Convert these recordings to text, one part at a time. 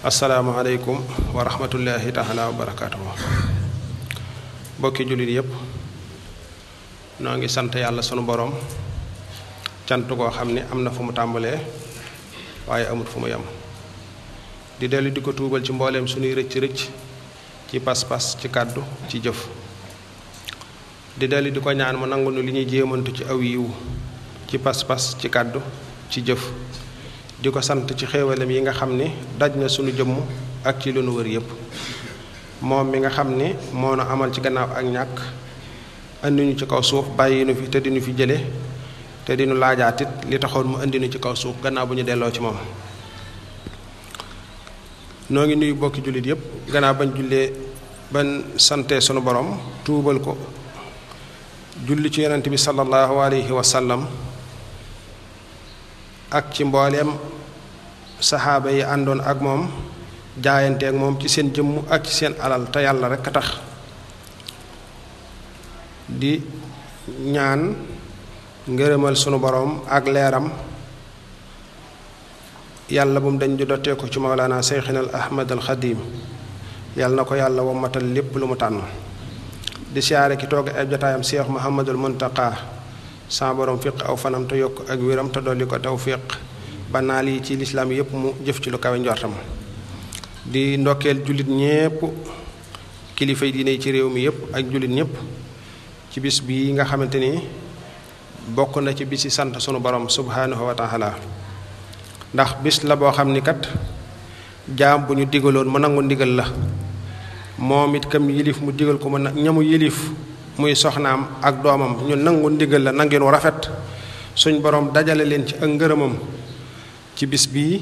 asalaamaaleykum wa rahmatullahi taala wa barakaatuhu bokki jullit yépp noo ngi sant yàlla sunu boroom cant koo xam ni am na fu mu tàmbalee waaye amut fu mu yem di dellu di ko tuubal ci mbooleem sunuy rëcc rëcc ci pas-pas ci kàddu ci jëf di dellu di ko ñaan mu nangu nu li ñuy jéemantu ci aw yiw ci pas-pas ci kàddu ci jëf di ko sant ci xéewalam yi nga xam ni daj na sunu jëmm ak ci lu nu wër yépp moom mi nga xam ni moo nu amal ci gannaaw ak ñàkk andi ñu ci kaw suuf bàyyi nu fi te dinu fi jële te dinu laajaatit li taxoon mu indi nu ci kaw suuf gannaaw bu ñu delloo ci moom noo ngi nuyu bokki jullit yépp gannaaw bañ jullee ban sante sunu borom tuubal ko julli ci yonent bi sallallahu alayhi wa sallam ak ci mbooleem saxaaba yi àndoon ak moom jaayante ak moom ci seen jëmm ak ci seen alal te yàlla rekk a tax di ñaan ngërëmal sunu boroom ak leeram yàlla bu mu dañ di dottee ko ci mawlaana seyxinal ahmad al xadim yàlla na ko yàlla wommatal lépp lu mu tànn di siyaare ki toog ay jotaayam seex muhammadul muntaqa sa borom fiq aw fanam te yokk ak wéram te dolli ko tawfiq ba naal yi ci lislaam yépp mu jëf ci lu kawe njortam di ndokkeel jullit ñépp kilifa yi diine yi ci réew mi yépp ak jullit ñépp ci bis bii nga xamante ni bokk na ci bisi sant sunu borom subhaanahu wa taala ndax bis la boo xam ni kat jaam bu ñu digaloon mu nangu ndigal la moom it kam yilif mu digal ko mu ñamu yilif muy soxnaam ak doomam ñu nangu ndigal la nangeen wu rafet suñ borom dajale leen ci ak ngërëmam ci bis bii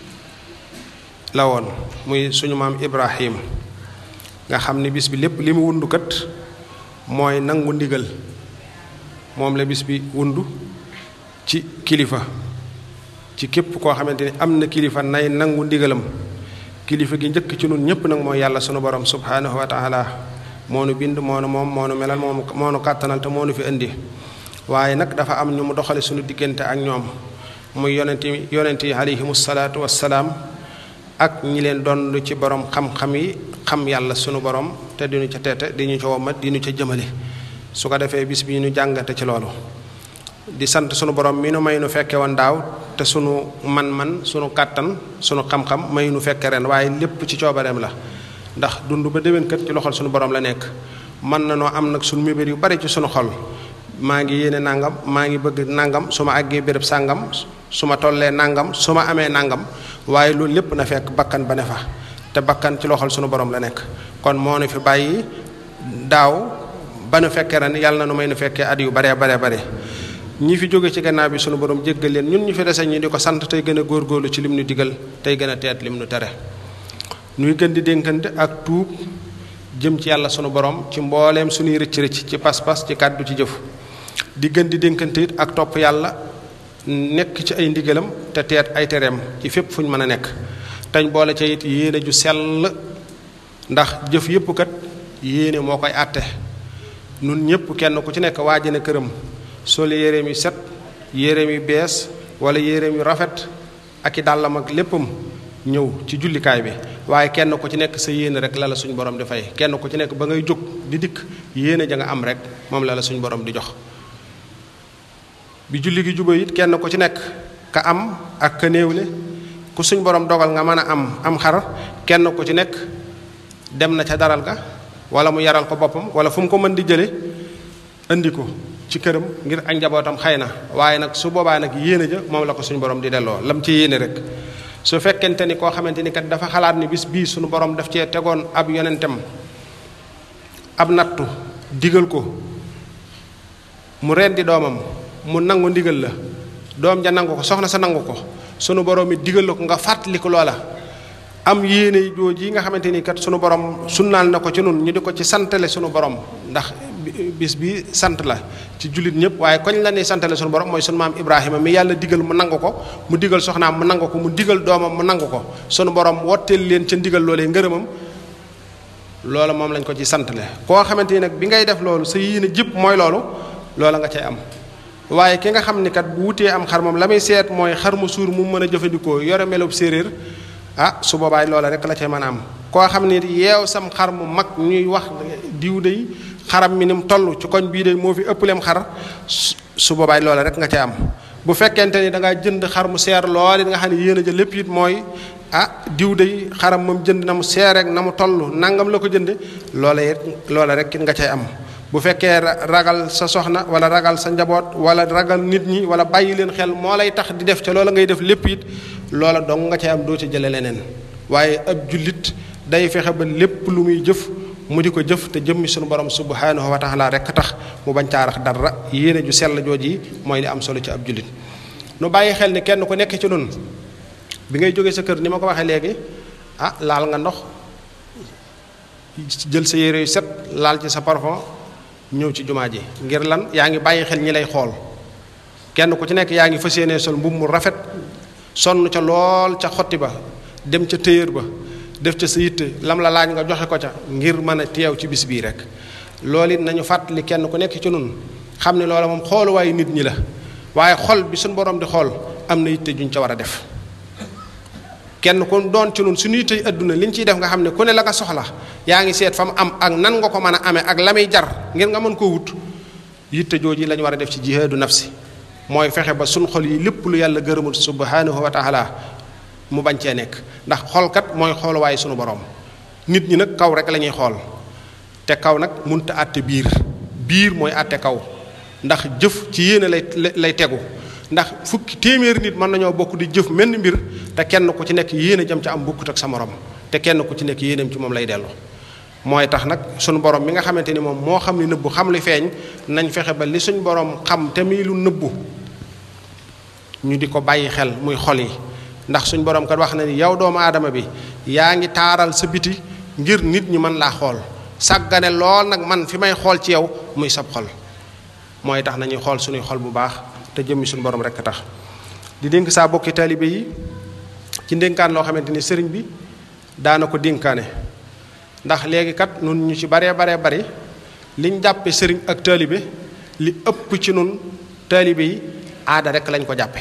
la woon muy suñu maam Ibrahim nga xam ni bis bi lépp li mu wundu kat mooy nangu ndigal moom la bis bi wundu ci kilifa ci képp koo xamante ni am na kilifa nay nangu ndigalam kilifa gi njëkk ci nun ñépp nag mooy yàlla sunu borom subhaanahu wa taala moo nu bind moo nu moom moo nu melal moo moo nu kàttanal te moo nu fi indi waaye nag dafa am ñu mu doxale suñu diggante ak ñoom muy yonent yi yonent yi alayhimu salaatu wassalaam ak ñi leen doon ci borom xam-xam yi xam yàlla sunu borom te diñu ca teete di ñu ca womat di ñu ca jëmale su ko defee bis bi ñu jàngate ci loolu di sant sunu borom mi nu may nu fekke woon daaw te sunu man-man sunu kàttan sunu xam-xam may nu fekke ren waaye lépp ci coobareem la ndax dund ba déwén kat ci loxol sunu borom la nekk mën na noo am nag sunu mébét yu bari ci sunu xol maa ngi yéene nangam maa ngi bëgg nangam su ma àggee béréb sàngam su ma tollee nangam su ma amee nangam waaye loolu lépp na fekk bakkan ba ne fa te bakkan ci loxol sunu borom la nekk kon moo nu fi bàyyi daaw ba nu fekkee ren yàlla na nu may nu fekkee at yu baree baree bare ñi fi jóge ci gannaaw bi sunu borom jéggal leen ñun ñu fi dese ñi di ko sant tey gën a góorgóorlu ci lim nu digal tey gën a teet lim nu tere nuy gën di dénkante ak tuub jëm ci yàlla sunu borom ci mbooleem sunuy rëcc rëcc ci pas-pas ci kàddu ci jëf di gën di dénkante it ak topp yàlla nekk ci ay ndigalam te teet ay tereem ci fépp fu ñu mën a nekk teñ boole ca it yéene ju sell ndax jëf yépp kat yéene moo koy àtte nun ñépp kenn ku ci nekk waajane këram sol yéreem yu set yéreem yu bees wala yéreem yu rafet ak i dàllam ak léppam ñëw ci jullikaay bi waaye kenn ku ci nekk sa yéene rek la la suñu borom di fay kenn ku ci nekk ba ngay jóg di dikk yéene ja nga am rek moom la la suñu borom di jox bi julli gi juba it kenn ku ci nekk ka am ak ka néewle ku suñ borom dogal nga mën a am am xar kenn ku ci nekk dem na ca daral ga wala mu yaral ko boppam wala fu mu ko mën di jële indi ko ci këram ngir ak njabootam xëy na waaye nag su boobaa nag yéene ja moom la ko suñu borom di delloo lam ci yéene rek su fekkente ni koo xamante ni kat dafa xalaat ni bis bii suñu borom daf cee tegoon ab yonentam ab nattu digal ko mu rendi doomam mu nangu ndigal la doom ja nangu ko soxna sa nangu ko sunu borom it digal la ko nga fàttali ko loola am yéene jooju yi nga xamante ni kat sunu borom sunnaal na ko ci nun ñu di ko ci santale sunu borom ndax bis bi sant la ci jullit ñëpp waaye koñ la ne santale sunu borom mooy sunu maam Ibrahima mi yàlla digal mu nangu ko mu digal soxnaam mu nangu ko mu digal doomam mu nangu ko sunu borom wotteel leen ca ndigal loolee ngërëmam loola moom lañ ko ci santale koo xamante ni nag bi ngay def loolu sa yéene jëpp mooy loolu loola nga cay am waaye ki nga xam ni kat bu wutee am xar moom la muy seet mooy xar mu suur mu mën a jëfandikoo yore melub séeréer ah su boobaay loola rek la cay mën a am koo xam ne yeew sam xar mu mag ñuy wax diw day xaram mi ni mu toll ci koñ bii de moo fi ëppaleem xar su boobaay loola rek nga cay am bu fekkente ni da ngaa jënd xar mu seer lool it nga xam ne yéen a jël lépp it mooy ah diw day xaram moom jënd na mu seer rek na mu toll nangam la ko jënde loola it loola rek it nga cay am bu fekkee ragal sa soxna wala ragal sa njaboot wala ragal nit ñi wala bàyyi leen xel moo lay tax di def ca loola ngay def lépp it loola dong nga cay am doo ci jële leneen waaye ab jullit day fexe ba lépp lu muy jëf mu di ko jëf te jëmmi sunu borom subhanahu wa taala rek tax mu bañ caarax dara yéene ju sell jooji mooy li am solo ci ab jullit nu bàyyi xel ni kenn ku nekk ci nun bi ngay jógee sa kër ni ma ko waxee léegi ah laal nga ndox jël sa yére yu set laal ci sa parfum ñëw ci jumaa ji ngir lan yaa ngi bàyyi xel ñi lay xool kenn ku ci nekk yaa ngi fas yéene sol mbubb mu rafet sonn ca lool ca xotti ba dem ca téyër ba def ca sa yitte lam la laaj nga joxe ko ca ngir mën a teew ci bis bii rek loolu it nañu fàttali kenn ku nekk ci nun xam ne loola moom xooluwaayu nit ñi la waaye xol bi suñ borom di xool am na yitte juñ ca war a def kenn ku doon ci nun suñu yitte adduna liñ ciy def nga xam ne ku ne la nga soxla yaa ngi seet fa mu am ak nan nga ko mën a amee ak la muy jar ngir nga mën koo wut yitte jooji la ñu war a def ci jihaadu nafsi mooy fexe ba suñ xol yi lépp lu yàlla gërëmul subhanahu wa taala mu bañ cee nekk ndax xolkat mooy xooluwaaye sunu borom nit ñi nag kaw rek la ñuy xool te kaw nag munta àtte biir biir mooy àtte kaw ndax jëf ci yéene lay lay tegu ndax fukki téeméeri nit mën nañoo bokk di jëf menn mbir te kenn ku ci nekk yéene jëm ca am bukkut ak sa morom te kenn ku ci nekk yéeneem ci moom lay dellu mooy tax nag sunu borom mi nga xamante ni moom moo xam li nëbbu xam li feeñ nañ fexe ba li suñ borom xam te muy lu nëbbu ñu di ko bàyyi xel muy xol yi ndax suñ borom kat wax na ni yow doomu aadama bi yaa ngi taaral sa biti ngir nit ñi mën laa xool sàggane lool nag man fi may xool ci yow muy sab xol mooy tax nañuy xool suñuy xol bu baax te jëmmi suñu borom rekk tax di dénk saa bokki taalibe yi ci ndénkaan loo xamante ni sëriñ bi daana ko dénkaane ndax léegi kat nun ñu ci baree baree bari liñ jàppe sëriñ ak taalibe li ëpp ci nun taalibe yi aada rekk lañ ko jàppe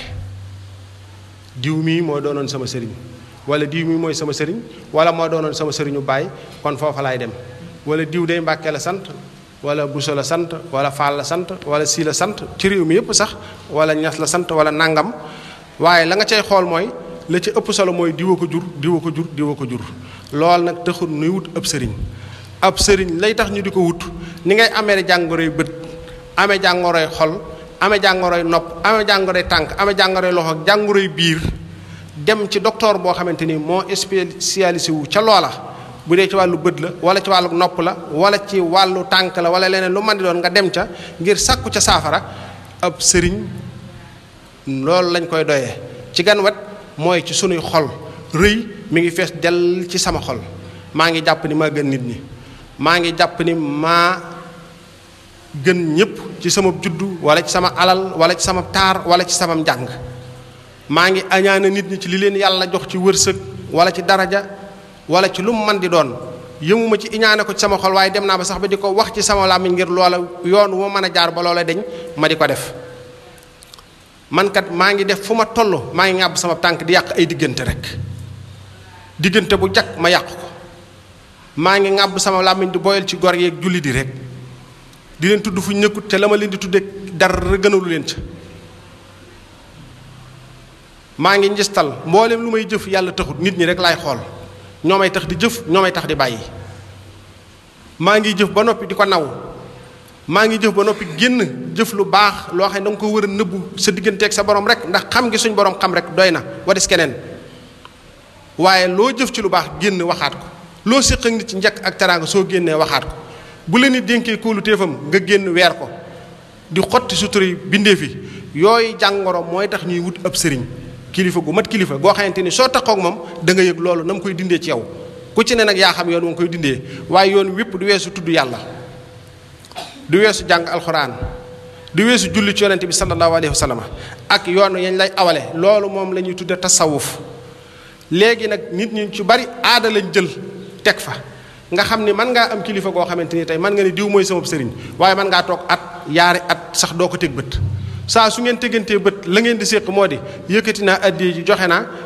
diw mii moo doonoon sama sëriñ wala diw mii mooy sama sëriñ wala moo doonoon sama sëriñu baay kon foofa laay dem wala diw day mbàkke la sant wala buso la sant wala faal la sant wala sii la sant ci réew mi yépp sax wala ñas la sant wala nangam waaye la nga cay xool mooy la ci ëpp solo mooy diwa ko jur diwa ko jur diwa ko jur lool nag taxul nuy wut ab sëriñ ab sëriñ lay tax ñu di ko wut ni ngay amee jàngoroy bët amee jàngoroy xol amee jàngoroy nopp amee jàngoroy tànk amee jàngoroy loxo ak jàngoroy biir dem ci docteur boo xamante ni moo spécialisé wu ca loola bu dee ci wàllu bët la wala ci wàllu nopp la wala ci wàllu tànk la wala leneen lu man di doon nga dem ca ngir sàkku ca saafara ab sëriñ loolu lañ koy doyee ci gan wet mooy ci sunuy xol rëy mi ngi fees dell ci sama xol maa ngi jàpp ni maa gën nit ñi maa ngi jàpp ni maa gën ñépp ci sama juddu wala ci sama alal wala ci sama taar wala ci sama njàng maa ngi añaane nit ñi ci li leen yàlla jox ci wërsëg wala ci daraja wala ci lu mu man di doon yëmuma ci iñaane ko ci sama xol waaye dem naa ba sax ba di ko wax ci sama làmmiñ ngir loola yoon wu ma mën a jaar ba loola deñ ma di ko def man kat maa ngi def fu ma toll maa ngi ŋàbb sama tànk di yàq ay diggante rek diggante bu jag ma yàq ko maa ngi ŋàbb sama làmmiñ di boyal ci gor yeeg julli di rek di leen tudd fu ñu nekkut te la ma leen di tudde dara gënalu leen ca maa ngi njistal mboolem lu may jëf yàlla taxut nit ñi rek laay xool ñoo may tax di jëf ñoo may tax di bàyyi maa ngi jëf ba noppi di ko naw maa ngi jëf ba noppi génn jëf lu baax loo xam ne da nga ko war a nëbbu sa digganteeg sa borom rek ndax xam ngi suñ borom xam rek doy na wadis keneen waaye loo jëf ci lu baax génn waxaat ko loo séq ak nit ci njëkk ak teraanga soo génnee waxaat ko bu la nit dénkee kóolu téefam nga génn weer ko di xotti suturi bindee fi yooyu jàngoro mooy tax ñuy wut ab sëriñ kilifa gu mat kilifa goo xamante ni soo taxaw ak moom da nga yëg loolu na mu koy dindee ci yow ku ci ne nag yaa xam yoon mu koy dindee waaye yoon wépp du weesu tudd yàlla du weesu jàng alxuraan du weesu julli ci yonente bi sallallahu alayhi wa sallam ak yoon yañ lay awale loolu moom la ñuy tudde tasawuf léegi nag nit ñi ci bari aada lañ jël teg fa nga xam ni mën ngaa am kilifa goo xamante ni tey mën nga ni diw mooy sama sëriñ waaye mën ngaa toog at yaari at sax doo ko teg bët saa su ngeen tegantee bët la ngeen di séq moo di yëkkati naa addiye ji joxe naa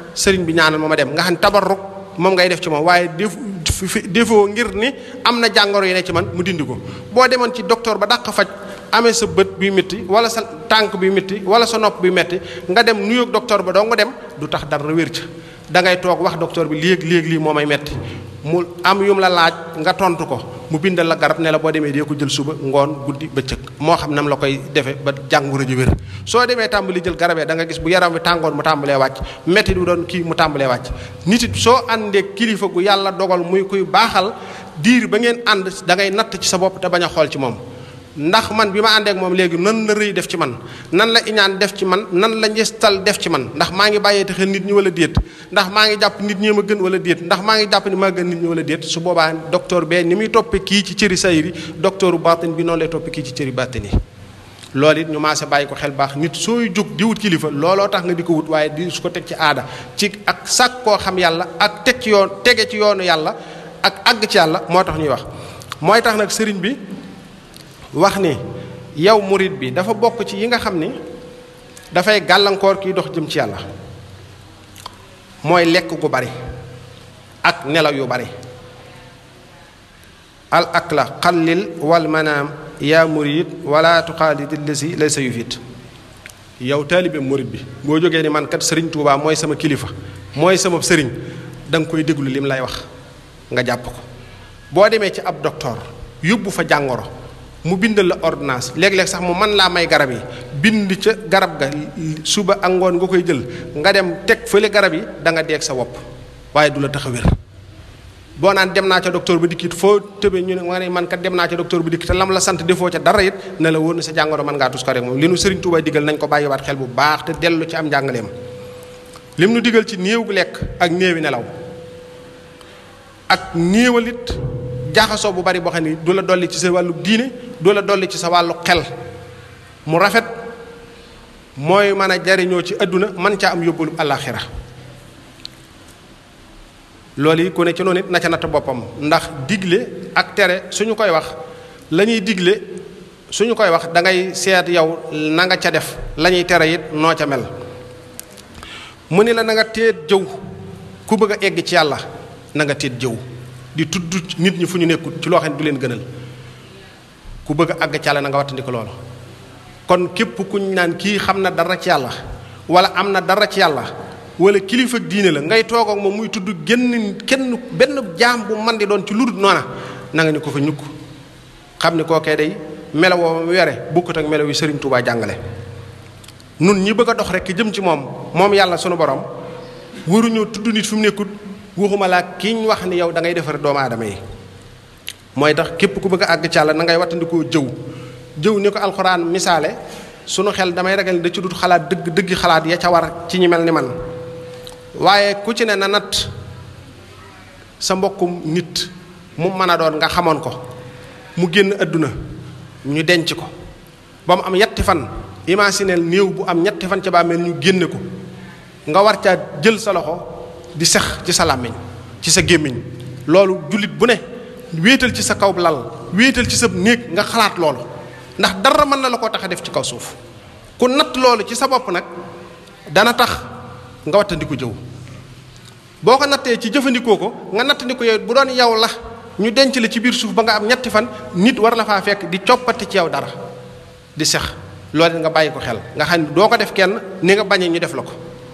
sëriñ bi ñaanal ma ma dem nga xam ne tabarruk moom ngay def ci moom waaye def defoo ngir ni am na jàngoro yi ne ci man mu dindi ko boo demoon ci docteur ba dàq faj amee sa bët bi métti wala sa tànk bi métti wala sa nopp bi métti nga dem nuyoog docteur ba doo nga dem du tax dara wér ca da ngay toog wax docteur bi léegi léegi lii moo may metti mu am yum la laaj nga tontu ko mu bindal la garab ne la boo demee dee ko jël suba ngoon guddi bëccëg moo xam nam la koy defee ba jàngoro ji wér soo demee tàmbali jël garabee da nga gis bu yaram bi tàngoor mu tàmbalee wàcc métti du doon kii mu tàmbalee wàcc nit it soo àndee kilifa gu yàlla dogal muy kuy baaxal diir ba ngeen ànd da ngay natt ci sa bopp te bañ a xool ci moom ndax man bi ma àndeek moom léegi nan la rëy def ci man nan la iñaan def ci man nan la njëstal def ci man ndax maa ngi bàyyee te xel nit ñi wala déet ndax maa ngi jàpp nit ñi ma gën wala déet ndax maa ngi jàpp ni maa gën nit ñi wala déet su boobaa docteur bee ni muy toppe kii ci cëri sayri docteur baatin bi noonu lay toppe kii ci cëri baatin yi loolu it ñu maase bàyyi ko xel baax nit sooy jóg di wut kilifa looloo tax nga di ko wut waaye di su ko teg ci aada ci ak sàkk koo xam yàlla ak teg ci yoon tege ci yoonu yàlla ak àgg ci yàlla moo tax ñuy wax mooy tax nag sëriñ bi wax ni yow murit bi dafa bokk ci yi nga xam ni dafay gàllankoor kiy dox jëm ci yàlla mooy lekk gu bari ak nelaw yu bari al akla xallil wal manaam yaa murit wala tuxaalid lasi lay sa yufit yow taalibe murit bi boo jógee ni man kat sëriñ Tuubaa mooy sama kilifa mooy sama sëriñ da nga koy déglu lim lay wax nga jàpp ko boo demee ci ab docteur yóbbu fa jàngoro mu bindal la ordonnance léeg-léeg sax mu mën laa may garab yi bind ca garab ga suba ak ngoon nga koy jël nga dem teg fële garab yi da nga deeg sa wopp waaye du la tax a wér boo naan dem naa ca docteur ba dikkit foo tëbee ñu ne nga ne man kat dem naa ca docteur ba dikkit te lam la sant defoo ca dara it ne la wóor na sa jàngoro mën ngaa tus ko rek moom li nu Sëriñ Tuubaa digal nañ ko bàyyiwaat xel bu baax te dellu ci am njàngaleem lim nu digal ci néew gu lekk ak néewi nelaw ak néewalit jaaxasoo bu bari boo xam ne du la dolli ci sa wàllu diine du la dolli ci sa wàllu xel mu rafet mooy mën a jariñoo ci àdduna man caa am yóbbalu àllaaxira loolu yi ku ne ci noonu it na ca natt boppam ndax digle ak tere suñu koy wax la ñuy digle suñu koy wax da ngay seet yow na nga ca def la ñuy tere it noo ca mel mu ni la na nga teet jëw ku bëgg a egg ci yàlla na nga teet jëw di tudd nit ñi fu ñu nekkul ci loo xam ne du leen gënal ku bëgg a àgg ci yàlla na nga wattandiko loolu kon képp kuñ naan kii xam na dara ci yàlla wala am na dara ci yàlla wala kilifa ak diine la ngay toog ak moom muy tudd genn kenn benn jaam bu man di doon ci lu dul noona na nga ni ko fa ñukk xam ni kookee day melo woo mu yore bukkut ak melo yu Sëriñ Tuubaa jàngale nun ñi bëgg a dox rek jëm ci moom moom yàlla sunu borom waruñoo tudd nit fi mu nekkut waxuma laa ki ñu wax ni yow da ngay defar doomu aadama yi mooy tax képp ku bëgg a àgg ci yàlla na ngay wattandikoo jëw jëw ni ko alxuraan misaale sunu xel damay ragal ni da ci dut xalaat dëgg dëggi xalaat ya ca war ci ñi mel ni man waaye ku ci ne na nat sa mbokkum nit mu mën a doon nga xamoon ko mu génn àdduna ñu denc ko ba mu am ñetti fan imagineel néew bu am ñetti fan ca bàmmeel ñu génne ko nga war caa jël sa loxo di sex ci sa làmmiñ ci sa gémmiñ loolu jullit bu ne wéetal ci sa kaw lal wéetal ci sa néeg nga xalaat loolu ndax dara mën na la koo tax a def ci kaw suuf ku natt loolu ci sa bopp nag dana tax nga wattandiku jëw boo ko nattee ci jëfandikoo ko nga nattandiku yow bu doon yow la ñu denc la ci biir suuf ba nga am ñetti fan nit war la faa fekk di coppati ci yow dara di sex loolu nga bàyyi ko xel nga xam ne doo ko def kenn ni nga bañee ñu def la ko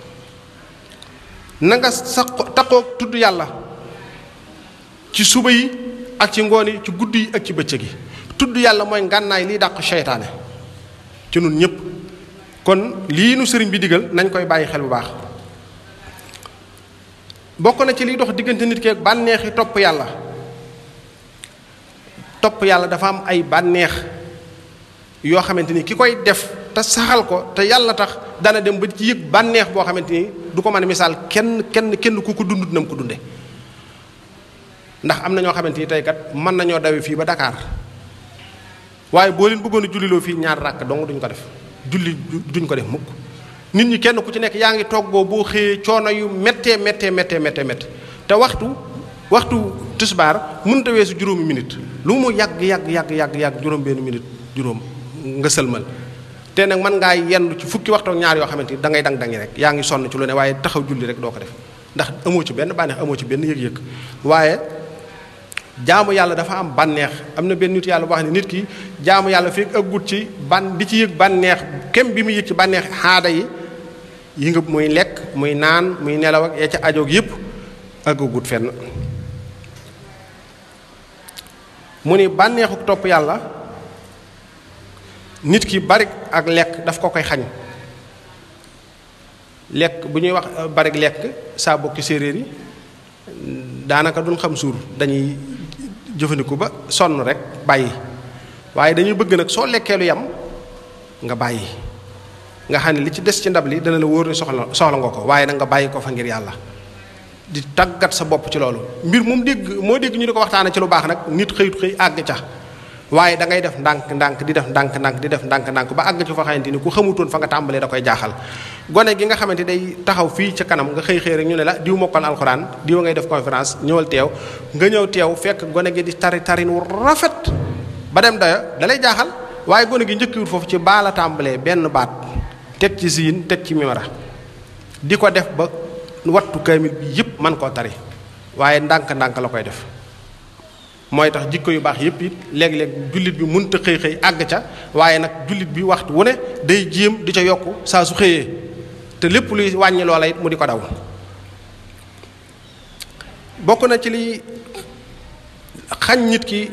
na nga sa taxoo tudd yàlla ci suba yi ak ci ngoon yi ci guddi yi ak ci bëccëg yi tudd yàlla mooy ngànnaay liy dàq seytaane ci nun ñépp kon lii nu sëriñ bi digal nañ koy bàyyi xel bu baax bokk na ci liy dox diggante nit keek bànneexi topp yàlla topp yàlla dafa am ay bànneex yoo xamante ni ki koy def te saxal ko te yàlla tax dana dem ba ci yëg bànneex boo xamante ni du ko mën a misaal kenn kenn kenn ku ko dundut na mu ko dunde ndax am na ñoo xamante ni tey kat mën nañoo dawe fii ba Dakar waaye boo leen bëggoon a julliloo fii ñaar ràkk dong duñ ko def julli duñ ko def mukk nit ñi kenn ku ci nekk yaa ngi toggoo boo xëyee coono yu méttee méttee méttee méttee méttee te waxtu waxtu tisbaar mënut a weesu juróomi minute lu mu yàgg yàgg yàgg yàgg yàgg juróom benn minute juróom nga sëlmal te nag mën ngaa yendu ci fukki waxtu ak ñaar yoo xamante ni da ngay dang dangi rek yaa ngi sonn ci lu ne waaye taxaw julli rek doo ko def ndax amoo ci benn bànneex amoo ci benn yëg-yëg waaye jaamu yàlla dafa am bànneex am na benn nit yàlla wax ne nit ki jaamu yàlla fekk ëggut ci ban di ci yëg bànneex kem bi mu yëg ci bànneex xaada yi yi nga muy lekk muy naan muy nelaw ak ya ca ajoog yépp ëggagut fenn mu ni bànneexu topp yàlla nit ki bari ak lekk daf ko koy xañ lekk bu ñuy wax bari lekk saa bokki séeréer yi daanaka duñ xam suur dañuy jëfandiku ba sonn rek bàyyi waaye dañuy bëgg nag soo lekkee lu yam nga bàyyi nga xam ne li ci des ci ndab li dana la wóor ne soxla soxla nga ko waaye nag nga bàyyi ko fa ngir yàlla di tàggat sa bopp ci loolu mbir moom dégg moo dégg ñu di ko waxtaane ci lu baax nag nit xëyut xëy àgg ca waaye da ngay def ndànk ndànk di def ndànk ndànk di def ndànk ndànk ba àgg ci fa xamante ni ku xamutoon fa nga tàmbalee da koy jaaxal gone gi nga xamante day taxaw fii ca kanam nga xëy xëy rek ñu ne la diw mokkal alxuraan diw ngay def conférence ñëwal teew nga ñëw teew fekk gone gi di tari tarin wu rafet ba dem dayo da lay jaaxal waaye gone gi njëkkiwut foofu ci baala tàmbalee benn baat teg ci siin teg ci mimara di ko def ba wattu kaamil bi yépp man koo tari waaye ndànk ndànk la koy def mooy tax jikko yu baax yépp it léeg-léeg jullit bi mënta xëy xëy àgg ca waaye nag jullit bi waxtu wu ne day jéem di ca yokk saa su xëyee te lépp luy wàññi loola it mu di ko daw bokk na ci liy xañ nit ki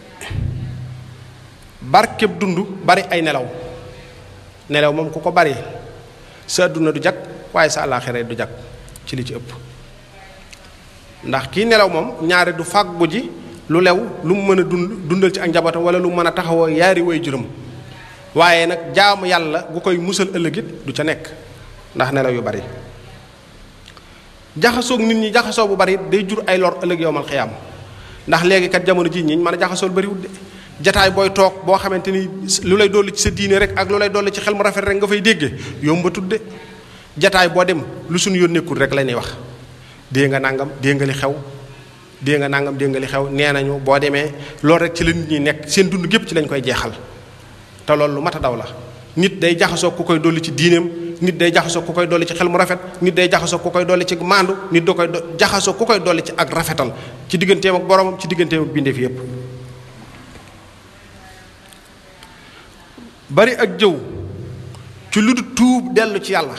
barkeb dund bari ay nelaw nelaw moom ku ko bari sa adduna du jag waaye sa àllaaxira du jag ci li ci ëpp ndax kii nelaw moom ñaare du fàggu ji lu lew lu mu mën a dund dundal ci ak njabootam wala lu mu mën a taxawoo yaari way juróom waaye nag jaamu yàlla gu koy musal ëllëgit du ca nekk ndax nelaw yu bari jaxasoog nit ñi jaxasoo bu bari day jur ay lor ëllëg yowmal xiyaam ndax léegi kat jamono ji ñi mën a jaxasool bariwul de jataay booy toog boo xamante ni lu lay dolli ci sa diine rek ak lu lay dolli ci xel mu rafet rek nga fay déggee yombatul de jataay boo dem lu suñu yoon nekkul rek la ñuy wax dée nga nangam dée nga li xew dée nga nangam dée nga li xew nee nañu boo demee loolu rek ci la nit ñi nekk seen dund gépp ci lañ koy jeexal te loolu lu mat a daw la nit day jaxasoo ku koy dolli ci diineem nit day jaxasoo ku koy dolli ci xel mu rafet nit day jaxasoo ku koy dolli ci maandu nit da koy jaxasoo ku koy dolli ci ak rafetal ci digganteem ak boromam ci digganteem ak bindeef yépp bari ak jëw ci lu dul tuub dellu ci yàlla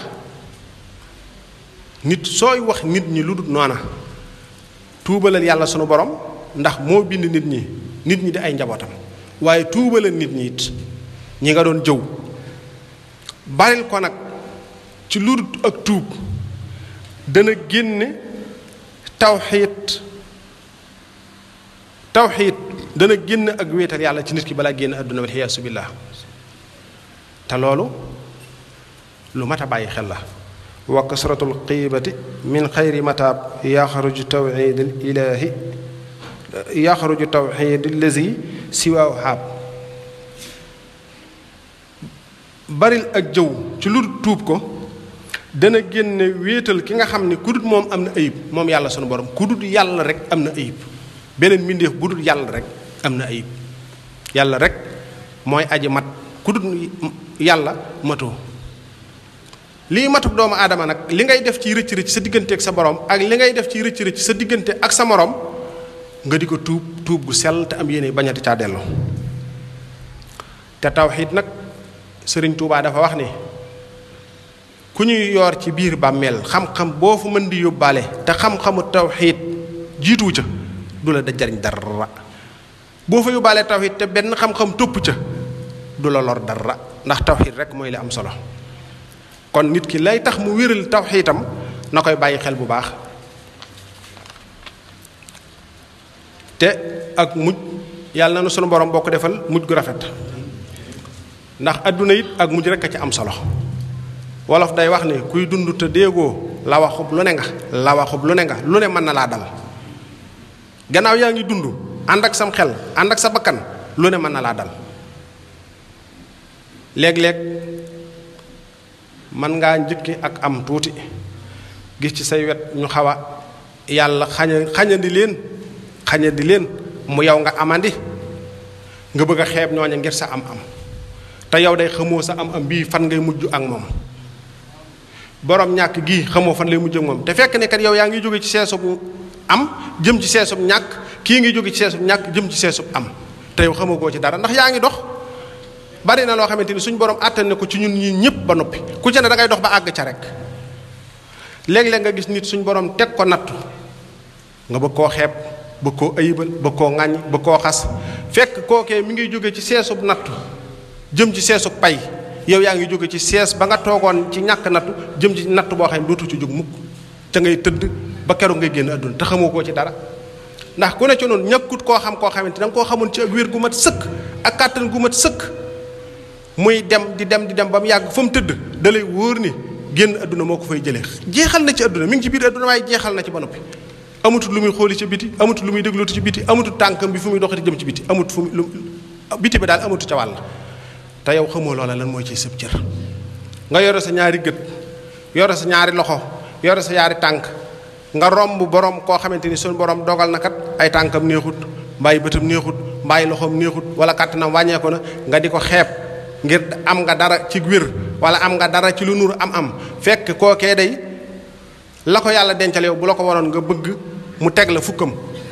nit sooy wax nit ñi lu dul noona tuubalal yàlla sunu borom ndax moo bind nit ñi nit ñi di ay njabootam waaye tuubalal nit ñi it ñi nga doon jëw baril ko nag ci lu dul ak tuub dana génne tawxiit tawxiit dana génn ak wéetal yàlla ci nit ki balaa génn àdduna wal xiyaasu billaah te loolu lu mat a bàyyi xel la wa kasratul xiibati min xayri mataab yaxruju tawxiid al ilaahi yaxruju tawxiid allazi siwaaw xaab baril ak jëw ci lu tuub ko dana génne wéetal ki nga xam ne ku dut moom am na ayib moom yàlla sunu borom ku dut yàlla rek am na ayib beneen mbindeef bu dut yàlla rek am na ayib yàlla rek mooy aji mat ku dut yàlla matoo lii matuk doomu aadama nag li ngay def ci rëcc rëcc sa diggante ak sa borom ak li ngay def ci rëcc rëcc sa diggante ak sa morom nga di ko tuub tuub gu sell te am yéene bañati caa dellu te tawxiid nag sëriñ Tuubaa dafa wax ne ku ñuy yoor ci biir bàmmeel xam-xam boo fu mën di yóbbaale te xam-xamu tawxiid jiituwu ca du la da jariñ dara boo fa yóbbaalee tawxiid te benn xam-xam topp ca du la lor dara ndax tawxiid rek mooy li am solo kon nit ki lay tax mu wéral tawxiitam na koy bàyyi xel bu baax te ak mujj yàlla na nu sunu borom boo ko defal mujj gu rafet ndax adduna it ak mujj rek a ci am solo wolof day wax ne kuy dund te déegoo la waxub lu ne nga la waxub lu ne nga lu ne mën na laa dal gannaaw yaa ngi dund ànd ak sam xel ànd ak sa bakkan lu ne mën na laa dal léeg-léeg mën ngaa njëkki ak am tuuti gis ci say wet ñu xaw a yàlla xaña xañandi leen xañandi leen mu yow nga amandi nga bëgg a xeeb ñooña ngir sa am am te yow day xamoo sa am am bii fan ngay mujj ak moom borom ñàkk gii xamoo fan lay mujj ak moom te fekk ne kat yow yaa ngi jóge ci seesub am jëm ci seesub ñàkk kii ngi jóge ci seesub ñàkk jëm ci seesub am te yow xamagoo ci dara ndax yaa ngi dox bari na loo xamante ni suñu borom àttan ne ko ci ñun ñii ñëpp ba noppi ku ci ne da ngay dox ba àgg ca rek léeg-léeg nga gis nit suñu borom teg ko nattu nga bëgg koo xeeb bëgg koo ayibal bëgg koo ŋàññ bëgg koo xas fekk kookee mi ngi jóge ci seesub nattu jëm ci seesub pay yow yaa ngi jóge ci sees ba nga toogoon ci ñàkk nattu jëm ci nattu boo xam ne dootu ci jóg mukk ca ngay tëdd ba keroog ngay génn àdduna te xamoo koo ci dara ndax ku ne ci noonu ñàkkut koo xam koo xamante da nga koo xamoon ci ak wér gu mat sëkk ak kàttan gu mat sëkk muy dem di dem di dem ba mu yàgg fa mu tëdd da lay wóor ni génn àdduna moo ko fay jëlee jeexal na ci àdduna mi ngi ci biir àdduna waaye jeexal na ci ba noppi amatul lu muy xooli ci biti amatul lu muy déglutu ci biti amatul tànkam bi fu muy doxati jëm ci biti amut fu mu biti bi daal amatu ca wàll te yow xamoo loola lan mooy ci sëb cër nga yore sa ñaari gët yore sa ñaari loxo yore sa ñaari tànk nga romb borom koo xamante ni suñu borom dogal na kat ay tànkam neexut mbaay bëtam neexut mbaay loxoom neexut wala kàttanam wàññeeku na nga di ko xeeb ngir am nga dara ci wér wala am nga dara ci lu nur am-am fekk kookee day la ko yàlla dencal yow bu la ko waroon nga bëgg mu teg la fukkam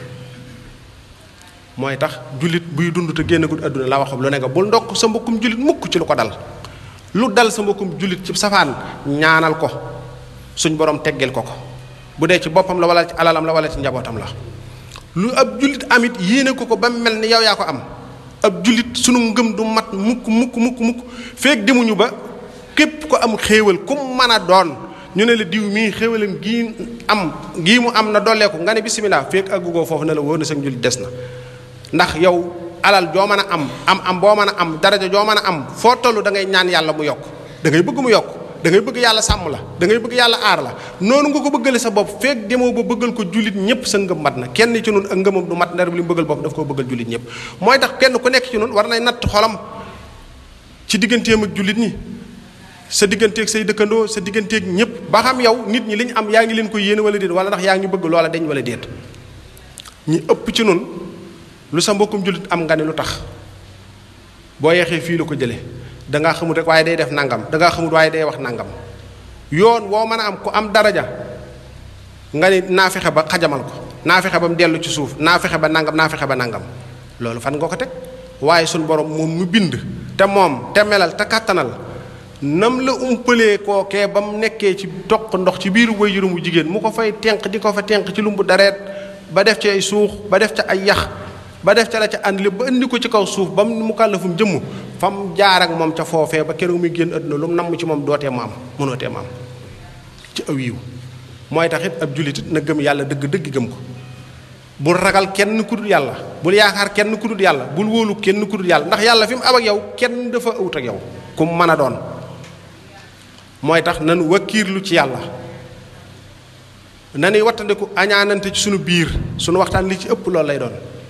mooy tax jullit buy dund te génnagul àdduna la waxam lu ne nga bul ndokk sa mbokkum jullit mukk ci lu ko dal lu dal sa mbokkum jullit ci safaan ñaanal ko suñ borom teggeel ko ko bu dee ci boppam la wala ci alalam la wala ci njabootam la lu ab jullit amit yéene ko ko ba mel ni yow yaa ko am ab jullit sunu ngëm du mat mukk mukk mukk mukk feek demuñu ba képp ko am xéewal ku mën a doon ñu ne la diw mii xéewalam gii am gii mu am na dolleeku nga ne bisimilah feek àggugoo foofu ne la wóor na sa njullit des na ndax yow alal joo mën a am am am boo mën a am daraja joo mën a am foo toll da ngay ñaan yàlla mu yokk da ngay bëgg mu yokk da ngay bëgg yàlla sàmm la da ngay bëgg yàlla aar la noonu nga ko bëggale sa bopp feek demoo ba bëggal ko jullit ñëpp sa ngëm mat na kenn ci noonu ak ngëmam du mat ndar bi li mu bëggal bopp daf koo bëggal jullit ñëpp mooy tax kenn ku nekk ci noonu war nay natt xolam ci digganteem ak jullit ñi sa digganteeg say dëkkandoo sa digganteeg ñëpp ba xam yow nit ñi li ñu am yaa ngi leen ko yéene wala déet wala ndax yaa ngi bëgg loola deñ wala déet ñi ëpp ci noonu lu sa mbokkum jullit am nga ne lu tax boo yeexee fii la ko jële dangaa xamut rek waaye day def nangam dangaa xamut waaye day wax nangam yoon woo mën a am ku am daraja nga ni naa fexe ba xajamal ko naa fexe ba mu dellu ci suuf naa fexe ba nangam naa fexe ba nangam loolu fan nga ko teg waaye suñ borom moom mu bind te moom te melal te kàttanal nam la umpalee kookee ba mu nekkee ci toq ndox ci biiru waajuram wu jigéen mu ko fay tenq di ko fa tenq ci lumbu dareet ba def ci ay suux ba def ca ay yax ba def ca la ca ànd lépp ba indi ko ci kaw suuf ba mu kàllafum jëmm fa mu jaar ak moom ca foofee ba keroog muy génn àdduna lu mu namm ci moom dootee mu am mënootee mu am ci aw yiw mooy tax it ab jullit na gëm yàlla dëgg dëgg gëm ko bul ragal kenn ku dul yàlla bul yaakaar kenn ku dul yàlla bul wóolu kenn ku dul yàlla ndax yàlla fi mu am ak yow kenn dafa awut ak yow ku mu mën a doon mooy tax nanu wakkiirlu ci yàlla nanuy wattandiku añaanante ci sunu biir sunu waxtaan li ci ëpp loolu lay doon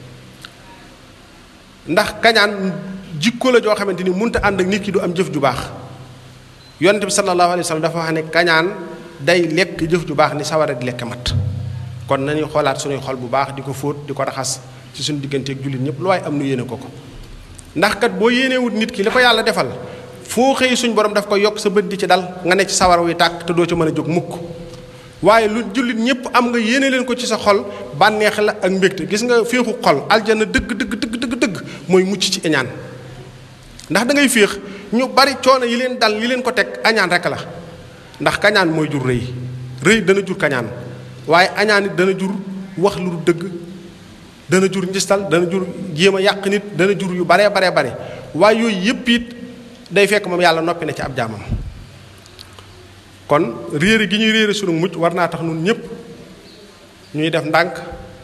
ndax kañaan jikko la joo xamante ni munta ànd ak nit ki du am jëf ju baax yonent bi sallallahu alayhi wa sallam dafa wax ne kañaan day lekk jëf ju baax ni sawara di lekk mat kon nañuy xoolaat suñuy xol bu baax di ko fóot di ko raxas ci suñu digganteeg jullit ñëpp lu waaye am nu yéene ko ko ndax kat boo yéenewut nit ki li ko yàlla defal foo xëy suñ borom daf ko yokk sa bët di ci dal nga ne ci sawara wi tàkk te doo ci mën a jóg mukk waaye lu jullit ñëpp am nga yéene leen ko ci sa xol bànneex la ak mbégte gis nga féexu xol aljana dëgg dëgg dëgg dëgg dëgg mooy mucc ci iñaan ndax da ngay féex ñu bari coono yi leen dal yi leen ko teg añaan rek la ndax kañaan mooy jur rëy rëy dana jur kañaan waaye añaan it dana jur wax lu dëgg dana jur njistal dana jur jéem a yàq nit dana jur yu baree baree bare waaye yooyu yëpp it day fekk moom yàlla noppi na ci ab jaamam kon réere gi ñuy réere sunu mujj war naa tax nun ñëpp ñuy def ndànk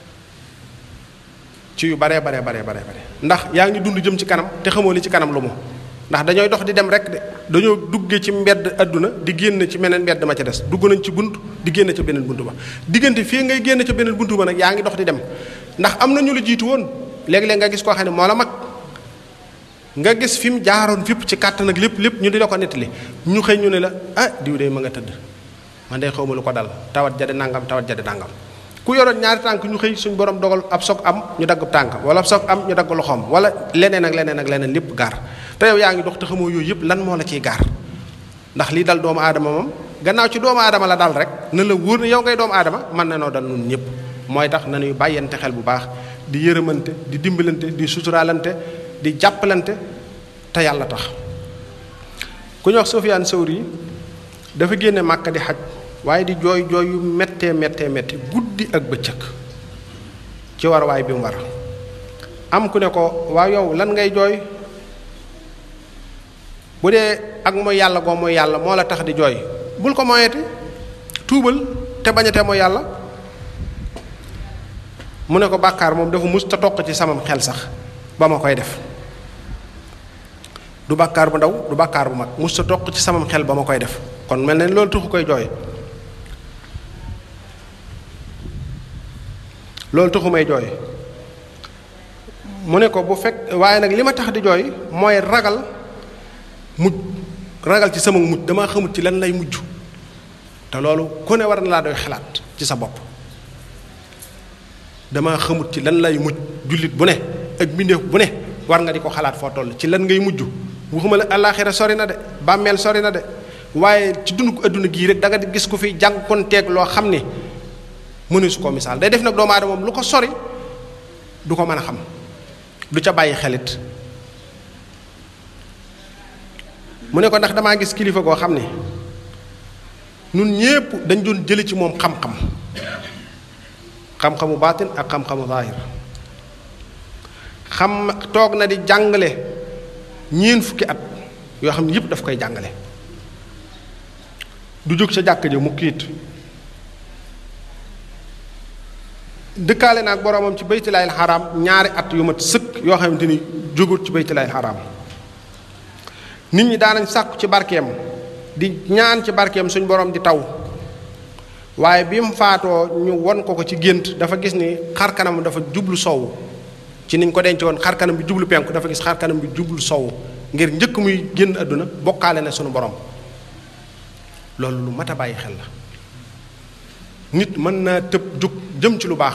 ci yu baree baree baree baree bare ndax yaa ngi dund jëm ci kanam te xamoo li ci kanam lu mu ndax dañooy dox di dem rek de dañoo dugge ci mbedd àdduna di génn ci meneen mbedd ma ca des dugg nañ ci bunt di génn ca beneen bunt ba diggante fii ngay génn ca beneen bunt ba nag yaa ngi dox di dem ndax am na ñu la jiitu woon léeg-léeg nga gis koo xam ne moo la mag nga gis fi mu jaaroon fépp ci kàttan ak lépp lépp ñu di la ko nettali ñu xëy ñu ne la ah diw de ma nga tëdd man de xaw ma lu ko dal tawat jadi nangam tawat jadi nangam ku yoroon ñaari tànk ñu xëy suñ borom dogal ab soog am ñu dagg tànk wala ab soog am ñu dagg loxoom wala leneen ak leneen ak leneen lépp gaar te yow yaa ngi dox te xamoo yooyu yëpp lan moo la ciy gaar ndax lii dal doomu aadama moom gannaaw ci doomu aadama la dal rek na la wóor ne yow ngay doomu aadama mën na noo dal nun ñëpp mooy tax nañuy bàyyante xel bu baax di yërëmante di dimbalante di suturaalante di jàppalante te yàlla tax ku ñu wax Sufyaan Sawri dafa génne Màkka di xaj waaye di jooy jooy yu méttee méttee métti guddi ak bëccëg ci war waay bi mu war am ku ne ko waa yow lan ngay jooy bu dee ak mooy yàlla goo mooy yàlla moo la tax di jooy bul ko moyeti tuubal te bañate mooy yàlla mu ne ko bàkkaar moom dafa mus te toq ci samam xel sax ba ma koy def du bàkkaar bu ndaw du bàkkaar bu mag mus ta toq ci samam xel ba ma koy def kon mel ne loolu taxu koy jooy loolu taxu may jooy mu ne ko bu fekk waaye nag li ma tax di jooy mooy ragal mujj ragal ci sama mujj damaa xamut ci lan lay mujj te loolu ku ne war na laa doy xalaat ci sa bopp damaa xamut ci lan lay mujj jullit bu ne ak mbindeef bu ne war nga di ko xalaat foo toll ci lan ngay mujj waxuma la àllaaxira sori na de bàmmeel sori na de waaye ci dund ko adduna gii rek da nga di gis ko fi jànkonteeg loo xam ne mënu su ko misaal day def nag doomu aadama moom lu ko sori du ko mën a xam du ca bàyyi xelit mu ne ko ndax damaa gis kilifa goo xam ne nun ñépp dañ doon jële ci moom xam-xam xam-xamu baatin ak xam-xamu zaahir xam toog na di jàngale ñeen fukki at yoo xam ne yépp daf koy jàngale du jóg sa jàkk ja mu kiit dëkkaale naag boroomam ci baytilaayil xaraam ñaari at yu mat sëkk yoo xamante ni jógut ci baytilaayil xaraam nit ñi daanañ sàkku ci barkeem di ñaan ci barkeem suñ borom di taw waaye bi mu faatoo ñu won ko ko ci gént dafa gis ni xar kanam dafa jublu sowu ci niñ ko denc woon xar kanam bi jublu penku dafa gis xar kanam bi jublu sowu ngir njëkk muy génn àdduna bokkaale na sunu borom loolu lu mat a bàyyi xel la nit mën naa tëb jug jëm ci lu baax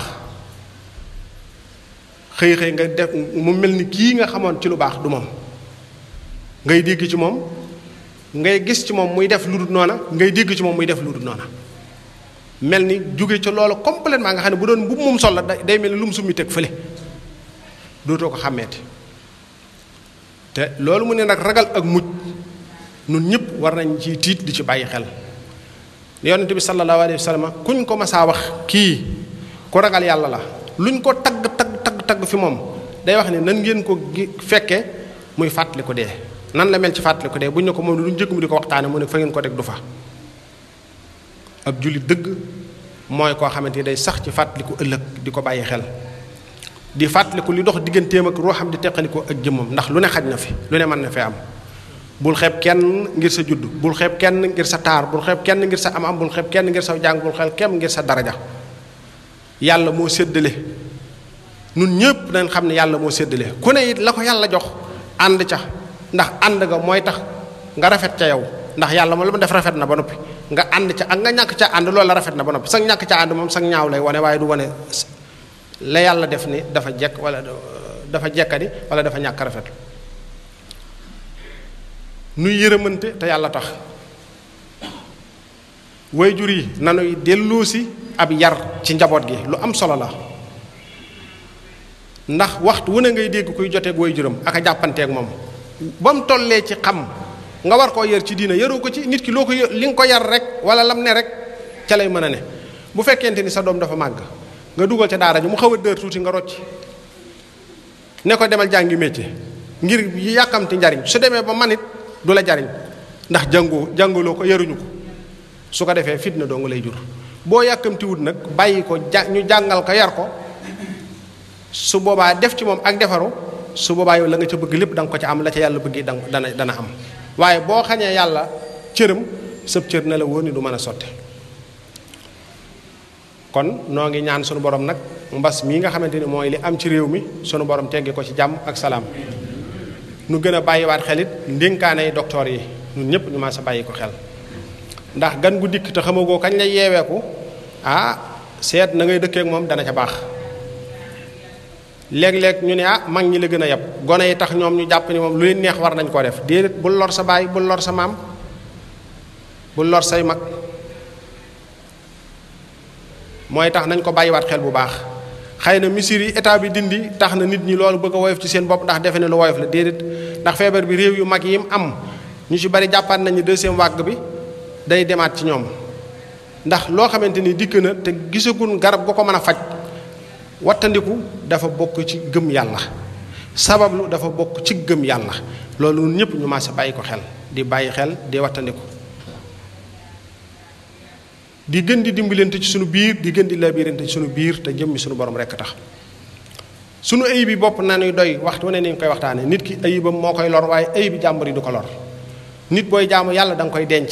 xëy xëy nga def mu mel ni kii nga xamoon ci lu baax du moom ngay dégg ci moom ngay gis ci moom muy def lu dul noona ngay dégg ci moom muy def lu dul noona mel ni jóge ci loolu complètement nga xam ne bu doon bu mum sol la day mel ni lu mu summi teg fële dootoo ko xàmmeeti te loolu mu ne nag ragal ak mujj nun ñëpp war nañ ci tiit di ci bàyyi xel yonent bi sallallahu alayhi wa sallam kuñ ko masaa wax kii ku ragal yàlla la luñ ko tagg tagg tagg tagg fi moom day wax ne nan ngeen ko fekke muy fàttali ko dee nan la mel ci fàttali ko dee buñ ne ko moom lu njëkk mu di ko waxtaane mu ne fa ngeen ko teg du fa ab jullit dëgg mooy koo xamante ni day sax ci fàttaliku ëllëg di ko bàyyi xel di fàttaliku li dox digganteem ak ruuxam di teqaliko ak jëmmam ndax lu ne xaj na fi lu ne mën na fee am bul xeeb kenn ngir sa judd bul xeeb kenn ngir sa taar bul xeeb kenn ngir sa am am bul xeeb kenn ngir sa jàng bul xeeb kenn ngir sa daraja yàlla moo séddale nun ñëpp nañ xam ne yàlla moo séddale ku ne it la ko yàlla jox ànd ca ndax ànd nga mooy tax nga rafet ca yow ndax yàlla moom la mu def rafet na ba noppi nga ànd ca ak nga ñàkk ca ànd loolu la rafet na ba noppi sax ñàkk ca ànd moom sax ñaaw lay wane waaye du wane la yàlla def ni dafa jekk wala dafa jekkadi wala dafa ñàkk rafet nuy yërëmante te yàlla tax wayjur yi nanuy delloosi ab yar ci njaboot gi lu am solo la ndax waxtu wu ne ngay dégg kuy joteeg wayjuram ak a jàppanteeg moom ba mu tollee ci xam nga war koo yar ci diina yaroo ko ci nit ki loo ko li nga ko yar rek wala lam ne rek ca lay mën a ne bu fekkente ni sa doom dafa màgg nga dugal ca daara ji mu xaw a dër tuuti nga rocc ne ko demal jàngi métier ngir yàkkamti njariñ su demee ba manit du la jariñ ndax jàngoo jàngaloo ko yaruñu ko su ko defee fitna doo nga lay jur boo yàkkamtiwut nag bàyyi ko ja ñu jàngal ko yar ko su boobaa def ci moom ak defaru su boobaa yow la nga ca bëgg lépp da nga ko ca am la ca yàlla bëgg dana dana am waaye boo xañee yàlla cëram sëb cër na la wóor ni du mën a sotte kon noo ngi ñaan sunu borom nag mbas mii nga xamante ni mooy li am ci réew mi sunu borom teggi ko ci jàmm ak salaam nu gën a bàyyiwaat xelit ndénkaanay docteur yi ñun ñëpp ñu ma sa bàyyi ko xel ndax gan gu dikk te xamagoo kañ lay yeeweeku ah seet na ngay dëkkee ak moom dana ca baax léeg-léeg ñu ne ah mag ñi la gën a yab gone yi tax ñoom ñu jàpp ni moom lu leen neex war nañ koo def déedéet bul lor sa baay bul lor sa maam bul lor say mag mooy tax nañ ko bàyyiwaat xel bu baax xëy na misir yi état bi dindi tax na nit ñi loolu bëgg a woyof ci seen bopp ndax defe ne lu woyof la déedéet ndax feebar bi réew yu mag yi mu am ñu ci bari jàppaat nañu deuxième vague bi day demaat ci ñoom ndax loo xamante ni dikk na te gisagun garab gu ko mën a faj wattandiku dafa bokk ci gëm yàlla sabablu dafa bokk ci gëm yàlla loolu ñun ñëpp ñu maase bàyyi ko xel di bàyyi xel di wattandiku di gën di dimbalante ci sunu biir di gën di labirante ci sunu biir te jëmmi sunu borom rekk tax sunu ayib bi bopp nanuy doy waxtu ne ni ñu koy waxtaane nit ki ayibam moo koy lor waaye ayib bi jàmbur yi du ko lor nit booy jaamu yàlla da nga koy denc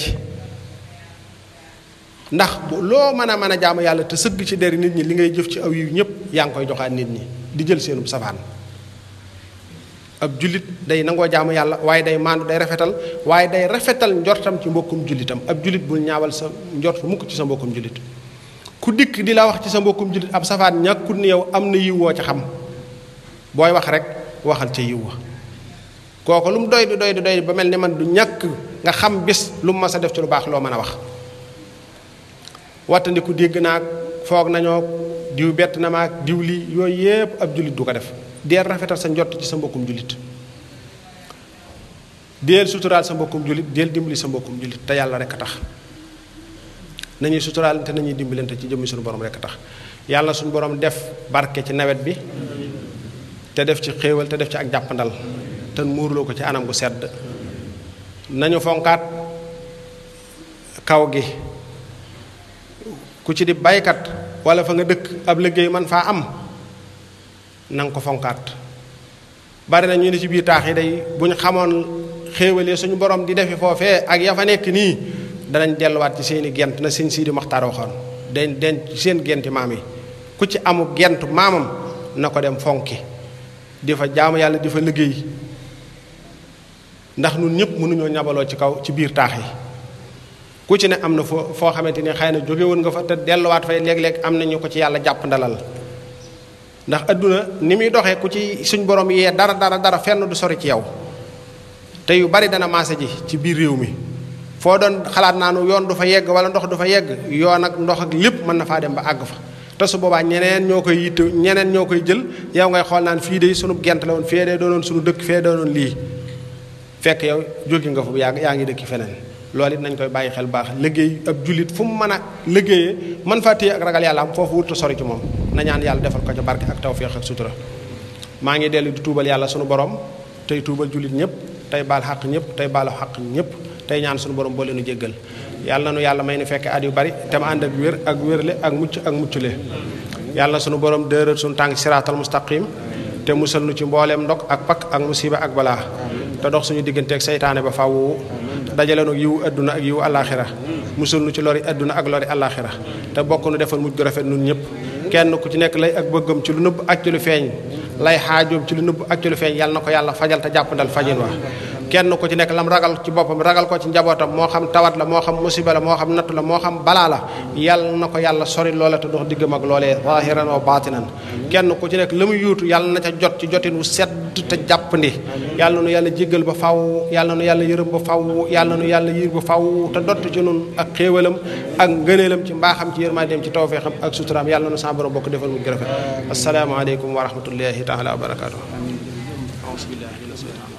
ndax loo mën a mën a jaamu yàlla te sëgg ci deri nit ñi li ngay jëf ci aw yiw ñëpp yaa ngi koy joxaat nit ñi di jël seenub safaan ab jullit day nangoo jaamu yàlla waaye day maandu day rafetal waaye day rafetal njortam ci mbokkum jullitam ab jullit bul ñaawal sa njort mukk ci sa mbokkum jullit ku dikk di la wax ci sa mbokkum jullit ab safaan ñàkkut ni yow am na yiw woo ca xam booy wax rek waxal ca yiw wa kooku lu mu doy di doy di doy ba mel ni man du ñàkk nga xam bis lu mu mas a def ci lu baax loo mën a wax wattandiku dégg naag foog nañoo diw bett na maag diw lii yooyu yépp ab jullit du ko def deel rafetal sa njott ci sa mbokkum jullit deel suturaal sa mbokkum jullit deel dimbali sa mbokkum jullit te yàlla rek a tax nañuy suturaal te nañuy dimbalante ci jëmmi suñu borom rek a tax yàlla suñu borom def barke ci nawet bi te def ci xéewal te def ci ak jàppandal te muurloo ko ci anam gu sedd nañu fonkaat kaw gi ku ci di baykat wala fa nga dëkk ab liggéey man faa am na nga ko fonkaat bari na ñu ne ci biir taax yi day bu ñu xamoon xéewalee suñu borom di defi foofee ak ya fa nekk nii danañ delluwaat ci seeni gent na sëñ Sidi Maxtaar waxoon den den seen genti maam yi ku ci amu gent maamam na ko dem fonki di fa jaamu yàlla di fa liggéey ndax nun ñëpp mënuñoo ñabaloo ci kaw ci biir taax yi ku ci ne am na foo foo xamante ni xëy na jóge woon nga fa te delluwaat fay léeg-léeg am na ñu ko ci yàlla jàpp ndalal ndax adduna ni muy doxee ku ci suñ borom yee dara dara dara fenn du sori ci yow te yu bari dana maase ji ci biir réew mi foo doon xalaat naa nu yoon du fa yegg wala ndox du fa yegg yoon ak ndox ak lépp mën na faa dem ba àgg fa te su boobaa ñeneen ñoo koy yitte ñeneen ñoo koy jël yow ngay xool naan fii de sunu gent la woon fee de doonoon sunu dëkk fee doonoon lii fekk yow jóge nga fa bu yàgg yaa ngi dëkki feneen loolu it nañ koy bàyyi xel baax liggéey ab jullit fu mu mën a liggéeyee man faa téye ak ragal yàlla am foofu wurtu sori ci moom na ñaan yàlla defal ko ca barke ak tawféex ak sutura maa ngi dellu di tuubal yàlla sunu borom tey tuubal jullit ñëpp tey baal xaq ñëpp tey baalu xaq ñëpp tey ñaan sunu borom boo leenu jéggal yàlla na nu yàlla may nu fekke at yu bari te ma ànd ak wér ak wérle ak mucc ak muccule yàlla na sunu borom dëral sunu tànk siraatal mustaqim te musal nu ci mbooleem ndog ak pakk ak musiba ak balaa te dox suñu digganteeg seytaane ba faaw dajale nu yiwu adduna ak yiwu alaxira musul nu ci lori adduna ak lori alaxira te bokk nu defal mujj gu rafet nun ñëpp kenn ku ci nekk lay ak bëggam ci lu nëbb ak ci lu feeñ lay xaajoom ci lu nëbb ak ci lu feeñ yàlla na ko yàlla fajal te jàppandal fajin wa kenn ku ci nekk lam ragal ci boppam ragal ko ci njabootam moo xam tawat la moo xam musiba la moo xam nattu la moo xam balaa la yàlla na ko yàlla sori loola te dox diggam ak loolee zahiran wa baatinan kenn ku ci nekk la muy yuutu yàlla na ca jot ci jotin wu sedd te jàppandi yàlla nu yàlla jéggal ba faw yàlla nu yàlla yërëm ba faw yàlla nu yàlla yiir ba faw te dott ci nun ak xéewalam ak ngëneelam ci mbaaxam ci yërmandeem ci tawfeexam ak suturaam yàlla nu sa borom bokk defal mu rafet asalaamaaleykum wa rahmatullahi taala wa barakaatu